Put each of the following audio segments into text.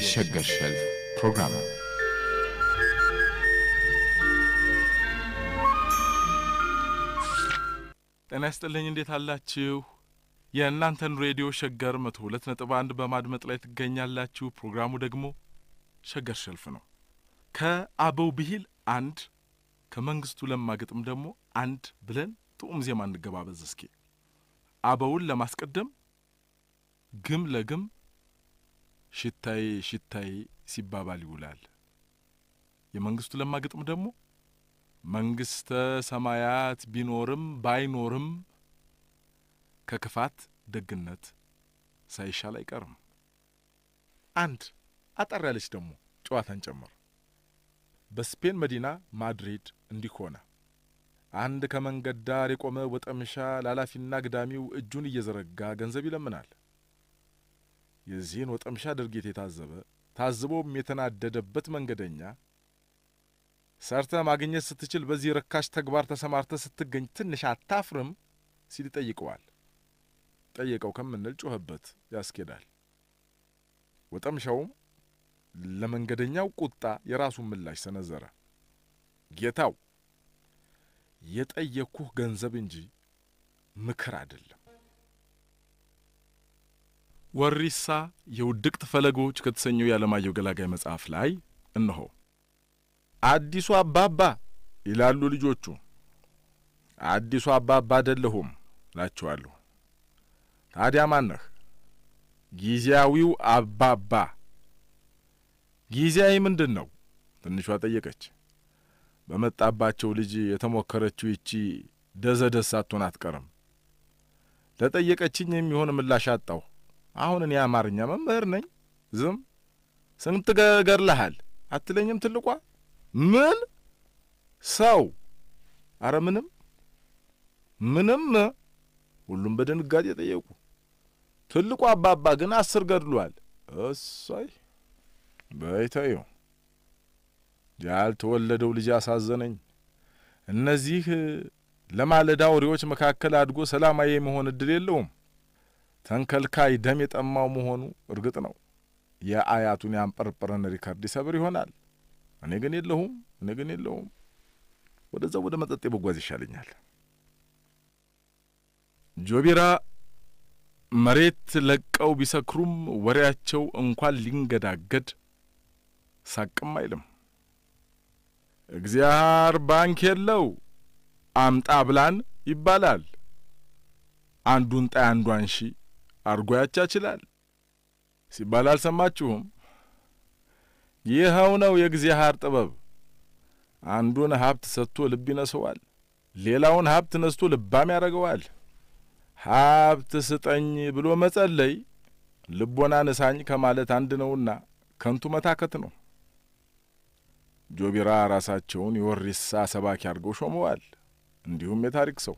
የሸገር ሸልፍ ፕሮግራም ነው። ጤና ይስጥልኝ። እንዴት አላችሁ? የእናንተን ሬዲዮ ሸገር መቶ ሁለት ነጥብ አንድ በማድመጥ ላይ ትገኛላችሁ። ፕሮግራሙ ደግሞ ሸገር ሸልፍ ነው። ከአበው ብሂል አንድ ከመንግስቱ ለማ ግጥም ደግሞ አንድ ብለን ጥዑም ዜማ እንገባበዝ እስኪ። አበውን ለማስቀደም ግም ለግም ሽታዬ ሽታዬ ሲባባል ይውላል። የመንግስቱ ለማ ግጥም ደግሞ መንግስተ ሰማያት ቢኖርም ባይኖርም ከክፋት ደግነት ሳይሻል አይቀርም። አንድ አጠር ያለች ደግሞ ጨዋታን ጨምር። በስፔን መዲና ማድሪድ እንዲህ ሆነ። አንድ ከመንገድ ዳር የቆመ ወጠምሻ ላላፊና ግዳሚው እጁን እየዘረጋ ገንዘብ ይለምናል። የዚህን ወጠምሻ ድርጊት የታዘበ ታዝቦም የተናደደበት መንገደኛ ሰርተ ማግኘት ስትችል በዚህ ርካሽ ተግባር ተሰማርተ ስትገኝ ትንሽ አታፍርም ሲል ይጠይቀዋል። ጠየቀው ከምንል ጮኸበት ያስኬዳል። ወጠምሻውም ለመንገደኛው ቁጣ የራሱን ምላሽ ሰነዘረ። ጌታው የጠየቅኩህ ገንዘብ እንጂ ምክር አይደለም። ወሪሳ የውድቅት ፈለጎች ከተሰኘው የዓለማየሁ ገላጋይ መጽሐፍ ላይ እነሆ አዲሱ አባባ ይላሉ ልጆቹ። አዲሱ አባባ አይደለሁም እላችኋለሁ። ታዲያ ማነህ? ጊዜያዊው አባባ። ጊዜያዊ ምንድን ነው? ትንሿ ጠየቀች። በመጣባቸው ልጅ የተሞከረችው ይቺ ደዘደስ ሳትሆን አትቀርም። ለጠየቀችኝ የሚሆን ምላሽ አጣሁ። አሁን እኔ የአማርኛ መምህር ነኝ። ዝም ስንት ገርለሃል አትለኝም ትልቋ ምን ሰው? አረ ምንም ምንም። ሁሉም በድንጋጤ ጠየቁ። ትልቁ አባባ ግን አስር ገድሏል። እሷይ በይተዩ ያልተወለደው ልጅ አሳዘነኝ። እነዚህ ለማለዳ አውሬዎች መካከል አድጎ ሰላማዊ የመሆን እድል የለውም። ተንከልካይ ደም የጠማው መሆኑ እርግጥ ነው። የአያቱን ያንጠረጠረን ሪከርድ ይሰብር ይሆናል። እኔ ግን የለሁም። እኔ ግን የለሁም። ወደዛው ወደ መጠጤ መጓዝ ይሻለኛል። ጆቢራ መሬት ለቀው ቢሰክሩም ወሬያቸው እንኳን ሊንገዳገድ ሳቅም አይልም። እግዚአብሔር ባንክ የለው አምጣ ብላን ይባላል። አንዱን ጣይ አንዷን ሺ አርጎ ያቻችላል ሲባል አልሰማችሁም? ይኸው ነው የእግዚአብሔር ጥበብ። አንዱን ሀብት ሰጥቶ ልብ ይነሰዋል፣ ሌላውን ሀብት ነስቶ ልባም ያደርገዋል። ሀብት ስጠኝ ብሎ መጸለይ ልቦና ንሳኝ ከማለት አንድ ነውና ከንቱ መታከት ነው። ጆቢራ ራሳቸውን የወሪሳ ሰባኪ አድርገው ሾመዋል። እንዲሁም የታሪክ ሰው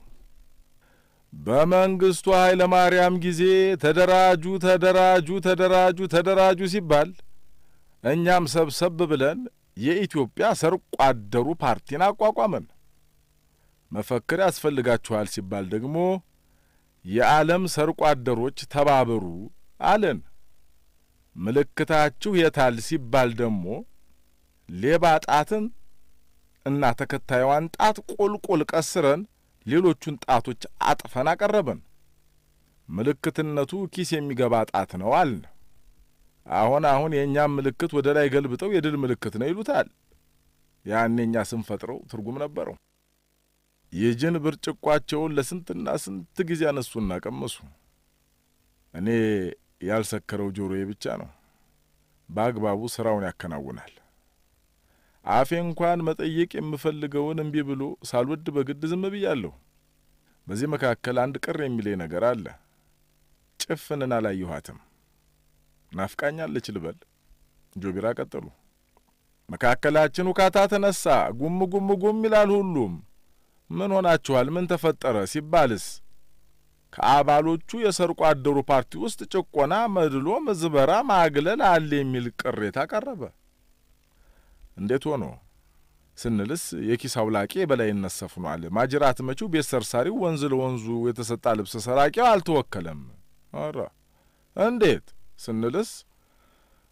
በመንግስቱ ኃይለ ማርያም ጊዜ ተደራጁ ተደራጁ ተደራጁ ተደራጁ ሲባል እኛም ሰብሰብ ብለን የኢትዮጵያ ሰርቆ አደሩ ፓርቲን አቋቋመን። መፈክር ያስፈልጋችኋል ሲባል ደግሞ የዓለም ሰርቆ አደሮች ተባበሩ አለን። ምልክታችሁ የታል ሲባል ደግሞ ሌባ ጣትን እና ተከታዩዋን ጣት ቁልቁል ቀስረን ሌሎቹን ጣቶች አጥፈን አቀረበን። ምልክትነቱ ኪስ የሚገባ ጣት ነው አልን። አሁን አሁን የእኛም ምልክት ወደ ላይ ገልብጠው የድል ምልክት ነው ይሉታል። ያኔ እኛ ስንፈጥረው ትርጉም ነበረው። የጅን ብርጭቋቸውን ለስንትና ስንት ጊዜ አነሱና ቀመሱ። እኔ ያልሰከረው ጆሮዬ ብቻ ነው። በአግባቡ ስራውን ያከናውናል። አፌ እንኳን መጠየቅ የምፈልገውን እምቢ ብሎ ሳልወድ በግድ ዝም ብያለሁ። በዚህ መካከል አንድ ቅር የሚለኝ ነገር አለ። ጭፍንን አላየኋትም። ናፍቃኛለች ልበል? ጆቢራ ቀጠሉ። መካከላችን ውካታ ተነሳ። ጉም ጉም ጉም ይላል ሁሉም። ምን ሆናችኋል? ምን ተፈጠረ ሲባልስ ከአባሎቹ የሰርቆ አደሩ ፓርቲ ውስጥ ጭቆና፣ መድሎ፣ ምዝበራ፣ ማግለል አለ የሚል ቅሬታ ቀረበ። እንዴት ሆኖ ስንልስ የኪስ አውላቂ የበላይነት ሰፍኗል። ማጅራት መቺው ቤት ሰርሳሪው፣ ወንዝ ለወንዙ የተሰጣ ልብስ ሰራቂው አልተወከለም። ኧረ እንዴት ስንልስ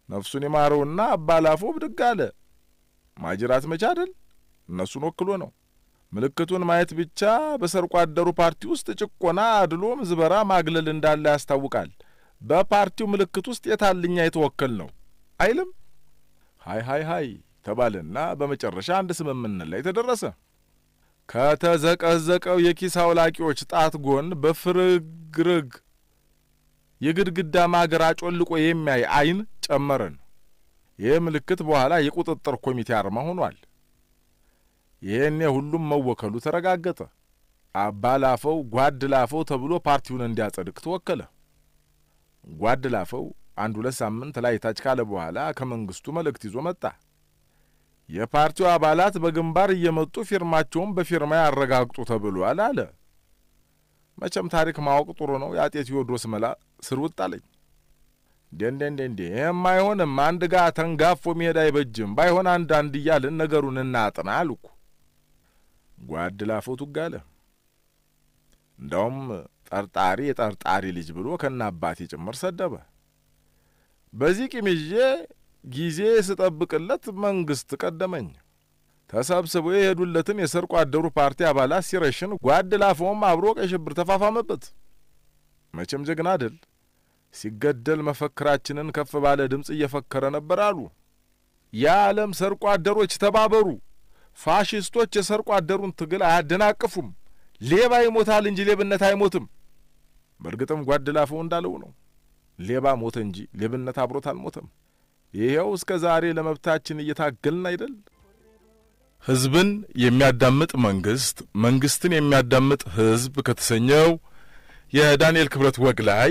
ነፍሱን የማረውና አባላፎ ብድግ አለ። ማጅራት መቻ አይደል እነሱን ወክሎ ነው። ምልክቱን ማየት ብቻ በሰርቆ አደሩ ፓርቲ ውስጥ ጭቆና፣ አድሎ፣ ምዝበራ፣ ማግለል እንዳለ ያስታውቃል። በፓርቲው ምልክት ውስጥ የታልኛ የተወከል ነው አይልም። ሀይ ሀይ ሀይ ተባለና በመጨረሻ አንድ ስምምነት ላይ ተደረሰ። ከተዘቀዘቀው የኪስ አውላቂዎች ጣት ጎን በፍርግርግ የግድግዳ ማገር አጮልቆ የሚያይ አይን ጨመረን። ይህ ምልክት በኋላ የቁጥጥር ኮሚቴ አርማ ሆኗል። ይህኔ ሁሉም መወከሉ ተረጋገጠ። አባ ላፈው ጓድ ላፈው ተብሎ ፓርቲውን እንዲያጸድቅ ተወከለ። ጓድ ላፈው አንድ ሁለት ሳምንት ላይ ታች ካለ በኋላ ከመንግስቱ መልእክት ይዞ መጣ። የፓርቲው አባላት በግንባር እየመጡ ፊርማቸውን በፊርማ ያረጋግጡ ተብሏል አለ። መቼም ታሪክ ማወቅ ጥሩ ነው። የአጤ ቴዎድሮስ መላ ስር ውጥ አለኝ። እንዴ እንዴ እንዴ እንዴ ይህም አይሆንም። አንድ ጋ ተንጋፎ መሄድ አይበጅም። ባይሆን አንድ አንድ እያልን ነገሩን እናጥና አልኩ። ጓድ ላፈው ቱጋለ። እንዳውም ጠርጣሪ የጠርጣሪ ልጅ ብሎ ከነ አባቴ ጭምር ሰደበ። በዚህ ቂም ይዤ ጊዜ ስጠብቅለት መንግስት ቀደመኝ። ተሰብስበው የሄዱለትን የሰርቆ አደሩ ፓርቲ አባላት ሲረሽን ጓድ ላፈውም አብሮ ቀይ ሽብር ተፋፋመበት። መቼም ጀግና አይደል? ሲገደል መፈክራችንን ከፍ ባለ ድምፅ እየፈከረ ነበር አሉ። የዓለም ሰርቆ አደሮች ተባበሩ፣ ፋሽስቶች የሰርቆ አደሩን ትግል አያደናቅፉም፣ ሌባ ይሞታል እንጂ ሌብነት አይሞትም። በእርግጥም ጓድ ላፈው እንዳለው ነው። ሌባ ሞተ እንጂ ሌብነት አብሮት አልሞተም። ይኸው እስከ ዛሬ ለመብታችን እየታገልን አይደል? ሕዝብን የሚያዳምጥ መንግስት፣ መንግስትን የሚያዳምጥ ሕዝብ ከተሰኘው የዳንኤል ክብረት ወግ ላይ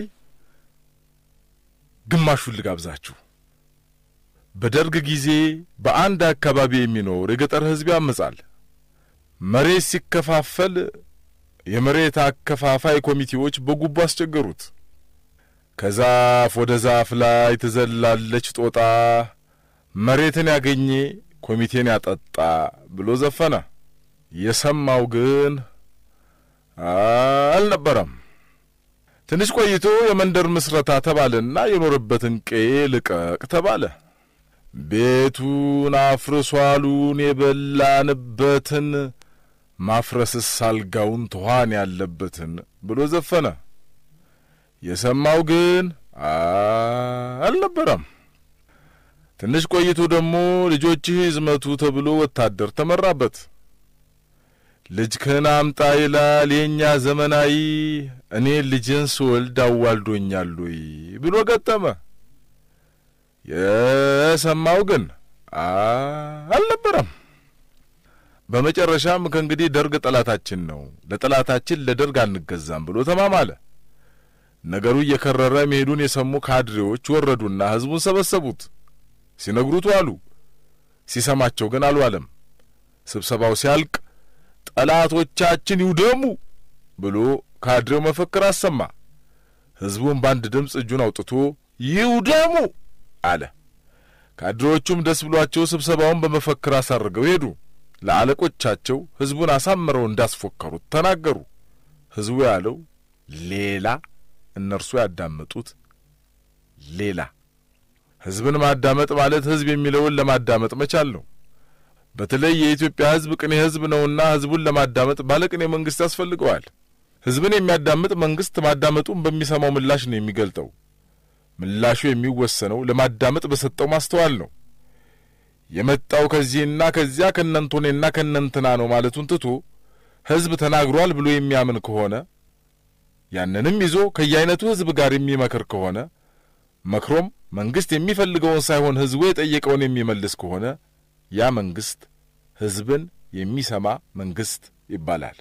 ግማሹን ልጋብዛችሁ። በደርግ ጊዜ በአንድ አካባቢ የሚኖር የገጠር ሕዝብ ያመጻል። መሬት ሲከፋፈል የመሬት አከፋፋይ ኮሚቴዎች በጉቦ አስቸገሩት። ከዛፍ ወደ ዛፍ ላይ ትዘላለች ጦጣ፣ መሬትን ያገኘ ኮሚቴን ያጠጣ ብሎ ዘፈነ። የሰማው ግን አልነበረም። ትንሽ ቆይቶ የመንደር ምስረታ ተባለና የኖረበትን ቀዬ ልቀቅ ተባለ። ቤቱን አፍርሷሉን የበላንበትን ማፍረስስ አልጋውን ትኋን ያለበትን ብሎ ዘፈነ። የሰማው ግን አልነበረም። ትንሽ ቆይቶ ደግሞ ልጆችህ ይዝመቱ ተብሎ ወታደር ተመራበት። ልጅክን አምጣ ይላል የእኛ ዘመናዊ፣ እኔ ልጅን ስወልድ አዋልዶኛል ወይ ብሎ ገጠመ። የሰማው ግን አልነበረም። በመጨረሻም ከእንግዲህ ደርግ ጠላታችን ነው፣ ለጠላታችን ለደርግ አንገዛም ብሎ ተማማለ። ነገሩ እየከረረ መሄዱን የሰሙ ካድሬዎች ወረዱና ሕዝቡን ሰበሰቡት። ሲነግሩት ዋሉ። ሲሰማቸው ግን አልዋለም። ስብሰባው ሲያልቅ ጠላቶቻችን ይውደሙ ብሎ ካድሬው መፈክር አሰማ። ሕዝቡን በአንድ ድምፅ እጁን አውጥቶ ይውደሙ አለ። ካድሬዎቹም ደስ ብሏቸው ስብሰባውን በመፈክር አሳርገው ሄዱ። ለአለቆቻቸው ሕዝቡን አሳምረው እንዳስፎከሩት ተናገሩ። ሕዝቡ ያለው ሌላ፣ እነርሱ ያዳመጡት ሌላ። ሕዝብን ማዳመጥ ማለት ሕዝብ የሚለውን ለማዳመጥ መቻል ነው። በተለይ የኢትዮጵያ ሕዝብ ቅኔ ሕዝብ ነውና ሕዝቡን ለማዳመጥ ባለቅኔ መንግስት ያስፈልገዋል። ሕዝብን የሚያዳምጥ መንግስት ማዳመጡን በሚሰማው ምላሽ ነው የሚገልጠው። ምላሹ የሚወሰነው ለማዳመጥ በሰጠው ማስተዋል ነው። የመጣው ከዚህና ከዚያ ከነንቶኔና ከነንትና ነው ማለቱን ትቶ ሕዝብ ተናግሯል ብሎ የሚያምን ከሆነ ያንንም ይዞ ከየአይነቱ ሕዝብ ጋር የሚመክር ከሆነ መክሮም መንግስት የሚፈልገውን ሳይሆን ሕዝቡ የጠየቀውን የሚመልስ ከሆነ ያ መንግስት ሕዝብን የሚሰማ መንግስት ይባላል።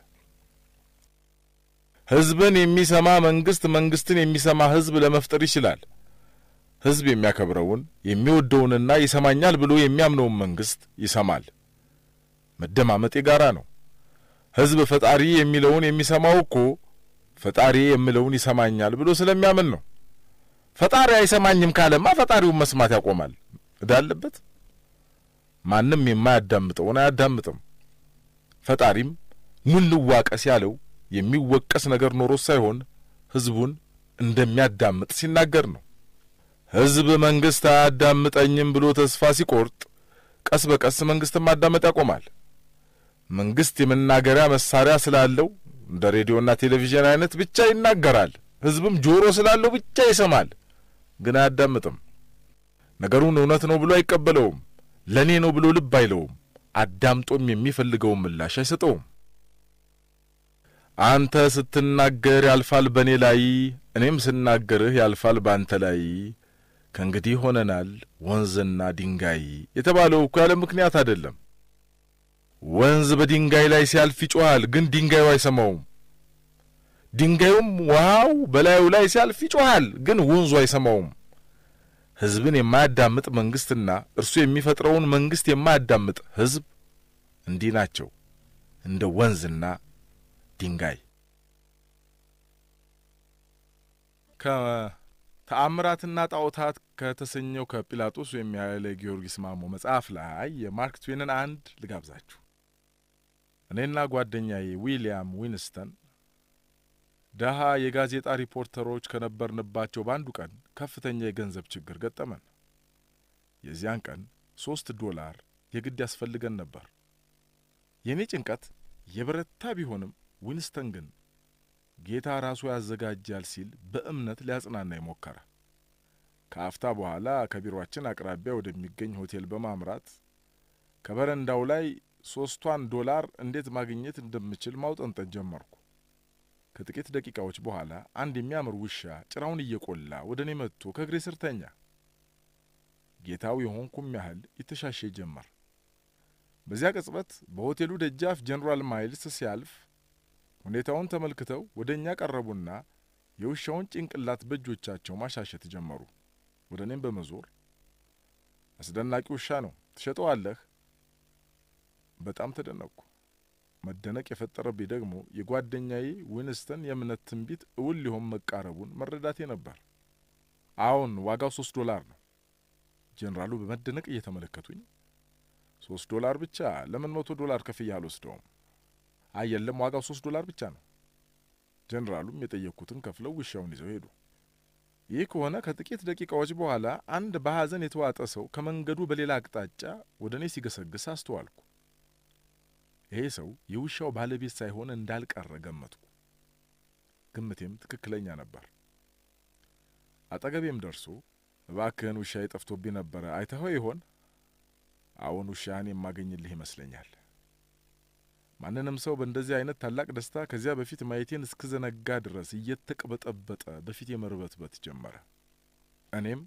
ሕዝብን የሚሰማ መንግስት መንግስትን የሚሰማ ሕዝብ ለመፍጠር ይችላል። ሕዝብ የሚያከብረውን የሚወደውንና ይሰማኛል ብሎ የሚያምነውን መንግስት ይሰማል። መደማመጥ የጋራ ነው። ሕዝብ ፈጣሪ የሚለውን የሚሰማው እኮ ፈጣሪ የሚለውን ይሰማኛል ብሎ ስለሚያምን ነው። ፈጣሪ አይሰማኝም ካለማ ፈጣሪውን መስማት ያቆማል። እዳ አለበት። ማንም የማያዳምጠውን አያዳምጥም። ፈጣሪም ኑ እንዋቀስ ያለው የሚወቀስ ነገር ኖሮት ሳይሆን ሕዝቡን እንደሚያዳምጥ ሲናገር ነው። ሕዝብ መንግሥት አያዳምጠኝም ብሎ ተስፋ ሲቆርጥ ቀስ በቀስ መንግሥትን ማዳመጥ ያቆማል። መንግሥት የመናገሪያ መሳሪያ ስላለው እንደ ሬዲዮና ቴሌቪዥን አይነት ብቻ ይናገራል። ሕዝብም ጆሮ ስላለው ብቻ ይሰማል፣ ግን አያዳምጥም። ነገሩን እውነት ነው ብሎ አይቀበለውም። ለእኔ ነው ብሎ ልብ አይለውም። አዳምጦም የሚፈልገውን ምላሽ አይሰጠውም። አንተ ስትናገር ያልፋል በእኔ ላይ፣ እኔም ስናገርህ ያልፋል በአንተ ላይ፣ ከእንግዲህ ሆነናል ወንዝና ድንጋይ የተባለው እኮ ያለ ምክንያት አይደለም። ወንዝ በድንጋይ ላይ ሲያልፍ ይጮኻል፣ ግን ድንጋዩ አይሰማውም። ድንጋዩም ውሃው በላዩ ላይ ሲያልፍ ይጮኻል፣ ግን ወንዙ አይሰማውም። ሕዝብን የማያዳምጥ መንግሥትና እርሱ የሚፈጥረውን መንግሥት የማያዳምጥ ሕዝብ እንዲህ ናቸው፣ እንደ ወንዝና ድንጋይ። ከተአምራትና ጣዖታት ከተሰኘው ከጲላጦስ ወይም የኃይለ ጊዮርጊስ ማሞ መጽሐፍ ላይ የማርክ ትዌንን አንድ ልጋብዛችሁ። እኔና ጓደኛዬ ዊልያም ዊንስተን ደሃ የጋዜጣ ሪፖርተሮች ከነበርንባቸው በአንዱ ቀን ከፍተኛ የገንዘብ ችግር ገጠመን። የዚያን ቀን ሶስት ዶላር የግድ ያስፈልገን ነበር። የእኔ ጭንቀት የበረታ ቢሆንም ዊንስተን ግን ጌታ ራሱ ያዘጋጃል ሲል በእምነት ሊያጽናና የሞከረ። ከአፍታ በኋላ ከቢሮአችን አቅራቢያ ወደሚገኝ ሆቴል በማምራት ከበረንዳው ላይ ሶስቷን ዶላር እንዴት ማግኘት እንደምችል ማውጠንጠን ጀመርኩ። ከጥቂት ደቂቃዎች በኋላ አንድ የሚያምር ውሻ ጭራውን እየቆላ ወደ እኔ መጥቶ ከእግሬ ስር ተኛ። ጌታው የሆንኩም ያህል ይተሻሼ ጀመር። በዚያ ቅጽበት በሆቴሉ ደጃፍ ጀኔራል ማይልስ ሲያልፍ ሁኔታውን ተመልክተው ወደ እኛ ቀረቡና የውሻውን ጭንቅላት በእጆቻቸው ማሻሸት ጀመሩ። ወደ እኔም በመዞር አስደናቂ ውሻ ነው፣ ትሸጠዋለህ? በጣም ተደነቅኩ። መደነቅ የፈጠረብኝ ደግሞ የጓደኛዬ ዊንስተን የእምነት ትንቢት እውን ሊሆን መቃረቡን መረዳቴ ነበር። አዎን፣ ዋጋው ሶስት ዶላር ነው። ጄኔራሉ በመደነቅ እየተመለከቱኝ ሶስት ዶላር ብቻ ለምን መቶ ዶላር ከፍያ አልወስደውም? አይ የለም፣ ዋጋው ሶስት ዶላር ብቻ ነው። ጄኔራሉም የጠየቅኩትን ከፍለው ውሻውን ይዘው ሄዱ። ይህ ከሆነ ከጥቂት ደቂቃዎች በኋላ አንድ በሐዘን የተዋጠ ሰው ከመንገዱ በሌላ አቅጣጫ ወደ እኔ ሲገሰግስ አስተዋልኩ። ይሄ ሰው የውሻው ባለቤት ሳይሆን እንዳልቀረ ገመትኩ። ግምቴም ትክክለኛ ነበር። አጠገቤም ደርሶ እባክህን ውሻዬ ጠፍቶብኝ ነበረ፣ አይተኸው ይሆን? አሁን ውሻህን የማገኝልህ ይመስለኛል። ማንንም ሰው በእንደዚህ አይነት ታላቅ ደስታ ከዚያ በፊት ማየቴን እስክዘነጋ ድረስ እየተቅበጠበጠ በፊት የመርበትበት ጀመረ። እኔም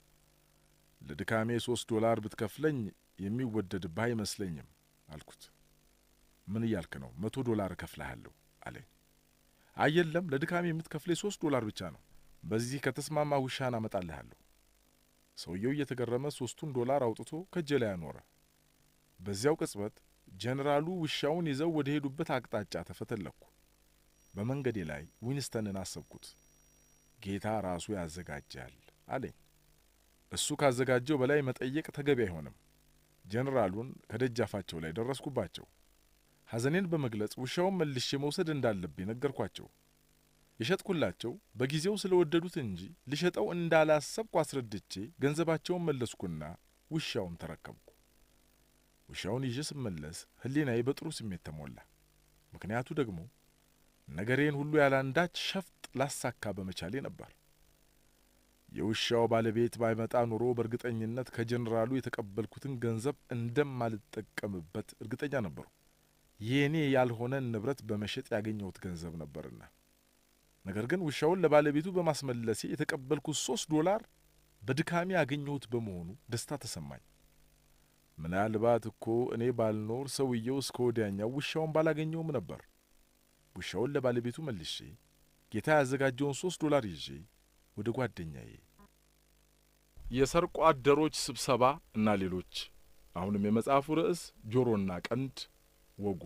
ለድካሜ ሶስት ዶላር ብትከፍለኝ የሚወደድብህ አይመስለኝም አልኩት። ምን እያልክ ነው? መቶ ዶላር እከፍልሃለሁ አለኝ። አየለም ለድካሜ የምትከፍለኝ ሶስት ዶላር ብቻ ነው። በዚህ ከተስማማ ውሻህን አመጣልሃለሁ። ሰውየው እየተገረመ ሶስቱን ዶላር አውጥቶ ከእጄ ላይ አኖረ። በዚያው ቅጽበት ጄኔራሉ ውሻውን ይዘው ወደ ሄዱበት አቅጣጫ ተፈተለኩ። በመንገዴ ላይ ዊንስተንን አሰብኩት። ጌታ ራሱ ያዘጋጃል አለኝ። እሱ ካዘጋጀው በላይ መጠየቅ ተገቢ አይሆንም። ጄኔራሉን ከደጃፋቸው ላይ ደረስኩባቸው። ሐዘኔን በመግለጽ ውሻውን መልሼ መውሰድ እንዳለብኝ ነገርኳቸው። የሸጥኩላቸው በጊዜው ስለ ወደዱት እንጂ ልሸጠው እንዳላሰብኩ አስረድቼ ገንዘባቸውን መለስኩና ውሻውን ተረከብኩ። ውሻውን ይዤ ስመለስ ሕሊናዬ በጥሩ ስሜት ተሞላ። ምክንያቱ ደግሞ ነገሬን ሁሉ ያላንዳች ሸፍጥ ላሳካ በመቻሌ ነበር። የውሻው ባለቤት ባይመጣ ኑሮ በእርግጠኝነት ከጀኔራሉ የተቀበልኩትን ገንዘብ እንደማልጠቀምበት እርግጠኛ ነበሩ። የእኔ ያልሆነን ንብረት በመሸጥ ያገኘሁት ገንዘብ ነበርና። ነገር ግን ውሻውን ለባለቤቱ በማስመለሴ የተቀበልኩት ሶስት ዶላር በድካሜ ያገኘሁት በመሆኑ ደስታ ተሰማኝ። ምናልባት እኮ እኔ ባልኖር ሰውየው እስከ ወዲያኛው ውሻውን ባላገኘውም ነበር። ውሻውን ለባለቤቱ መልሼ ጌታ ያዘጋጀውን ሶስት ዶላር ይዤ ወደ ጓደኛዬ የሰርቆ አደሮች ስብሰባ እና ሌሎች አሁንም የመጽሐፉ ርዕስ ጆሮና ቀንድ ወጉ።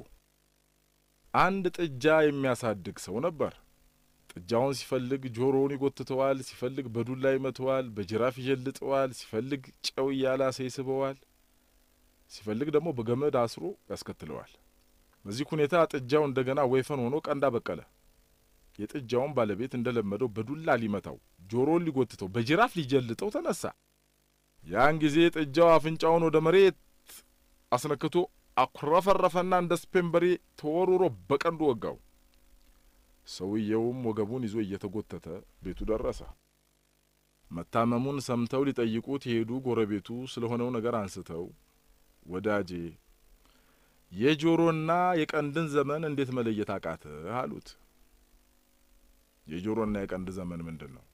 አንድ ጥጃ የሚያሳድግ ሰው ነበር። ጥጃውን ሲፈልግ ጆሮውን ይጎትተዋል፣ ሲፈልግ በዱላ ይመተዋል፣ በጅራፍ ይዠልጠዋል፣ ሲፈልግ ጨው እያላሰ ይስበዋል፣ ሲፈልግ ደግሞ በገመድ አስሮ ያስከትለዋል። በዚህ ሁኔታ ጥጃው እንደገና ወይፈን ሆኖ ቀንድ አበቀለ። የጥጃውን ባለቤት እንደለመደው በዱላ ሊመታው ጆሮን ሊጎትተው በጅራፍ ሊጀልጠው ተነሳ። ያን ጊዜ ጥጃው አፍንጫውን ወደ መሬት አስነክቶ አኩረፈረፈና እንደ ስፔን በሬ ተወርውሮ በቀንዱ ወጋው። ሰውየውም ወገቡን ይዞ እየተጎተተ ቤቱ ደረሰ። መታመሙን ሰምተው ሊጠይቁት የሄዱ ጎረቤቱ ስለሆነው ነገር አንስተው ወዳጄ የጆሮና የቀንድን ዘመን እንዴት መለየት አቃትህ? አሉት። የጆሮና የቀንድ ዘመን ምንድን ነው?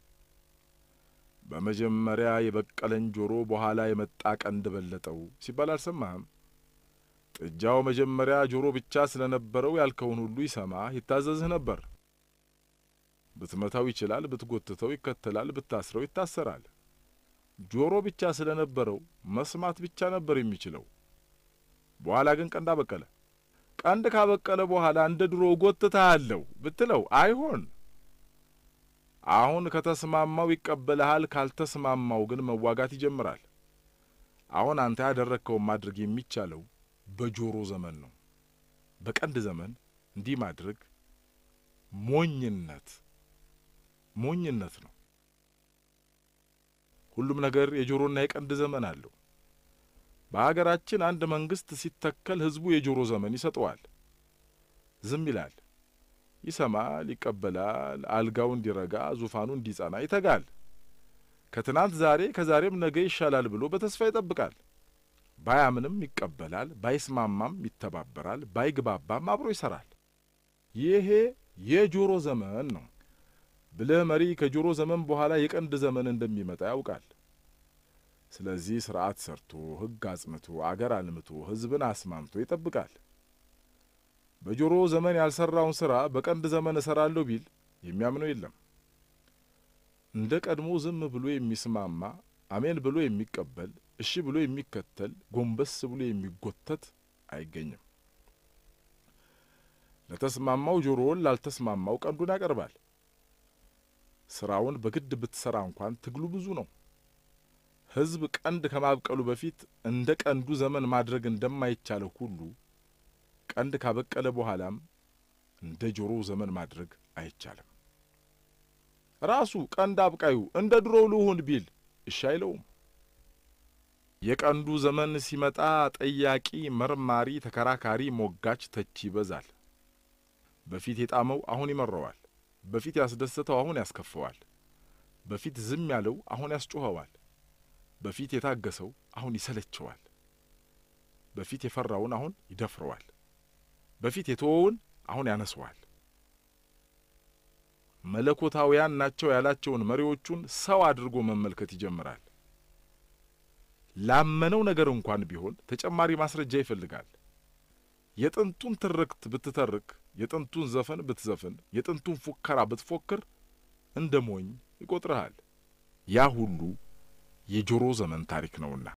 በመጀመሪያ የበቀለን ጆሮ በኋላ የመጣ ቀንድ በለጠው ሲባል አልሰማህም? ጥጃው መጀመሪያ ጆሮ ብቻ ስለነበረው ያልከውን ሁሉ ይሰማህ ይታዘዝህ ነበር። ብትመታው ይችላል፣ ብትጎትተው ይከተላል፣ ብታስረው ይታሰራል። ጆሮ ብቻ ስለነበረው መስማት ብቻ ነበር የሚችለው። በኋላ ግን ቀንድ አበቀለ። ቀንድ ካበቀለ በኋላ እንደ ድሮ እጎትትሃለሁ ብትለው አይሆን። አሁን ከተስማማው ይቀበልሃል፣ ካልተስማማው ግን መዋጋት ይጀምራል። አሁን አንተ ያደረግከውን ማድረግ የሚቻለው በጆሮ ዘመን ነው። በቀንድ ዘመን እንዲህ ማድረግ ሞኝነት ሞኝነት ነው። ሁሉም ነገር የጆሮና የቀንድ ዘመን አለው። በሀገራችን አንድ መንግስት ሲተከል ህዝቡ የጆሮ ዘመን ይሰጠዋል። ዝም ይላል፣ ይሰማል፣ ይቀበላል። አልጋው እንዲረጋ፣ ዙፋኑ እንዲጸና ይተጋል። ከትናንት ዛሬ ከዛሬም ነገ ይሻላል ብሎ በተስፋ ይጠብቃል። ባያምንም ይቀበላል፣ ባይስማማም ይተባበራል፣ ባይግባባም አብሮ ይሰራል። ይሄ የጆሮ ዘመን ነው። ብልህ መሪ ከጆሮ ዘመን በኋላ የቀንድ ዘመን እንደሚመጣ ያውቃል። ስለዚህ ስርዓት ሰርቶ ሕግ አጽንቶ አገር አልምቶ ሕዝብን አስማምቶ ይጠብቃል። በጆሮ ዘመን ያልሰራውን ስራ በቀንድ ዘመን እሰራለሁ ቢል የሚያምነው የለም። እንደ ቀድሞ ዝም ብሎ የሚስማማ አሜን ብሎ የሚቀበል እሺ ብሎ የሚከተል ጎንበስ ብሎ የሚጎተት አይገኝም። ለተስማማው ጆሮውን ላልተስማማው ቀንዱን ያቀርባል። ስራውን በግድ ብትሰራ እንኳን ትግሉ ብዙ ነው። ሕዝብ ቀንድ ከማብቀሉ በፊት እንደ ቀንዱ ዘመን ማድረግ እንደማይቻለው ሁሉ ቀንድ ካበቀለ በኋላም እንደ ጆሮው ዘመን ማድረግ አይቻልም። ራሱ ቀንድ አብቃዩ እንደ ድሮው ልሁን ቢል እሺ አይለውም። የቀንዱ ዘመን ሲመጣ ጠያቂ፣ መርማሪ፣ ተከራካሪ፣ ሞጋች፣ ተቺ ይበዛል። በፊት የጣመው አሁን ይመረዋል። በፊት ያስደሰተው አሁን ያስከፈዋል። በፊት ዝም ያለው አሁን ያስጮኸዋል። በፊት የታገሰው አሁን ይሰለቸዋል። በፊት የፈራውን አሁን ይደፍረዋል። በፊት የተወውን አሁን ያነሰዋል። መለኮታውያን ናቸው ያላቸውን መሪዎቹን ሰው አድርጎ መመልከት ይጀምራል። ላመነው ነገር እንኳን ቢሆን ተጨማሪ ማስረጃ ይፈልጋል። የጥንቱን ትርክት ብትተርክ፣ የጥንቱን ዘፈን ብትዘፍን፣ የጥንቱን ፉከራ ብትፎክር እንደ ሞኝ ይቆጥርሃል። ያ ሁሉ የጆሮ ዘመን ታሪክ ነውና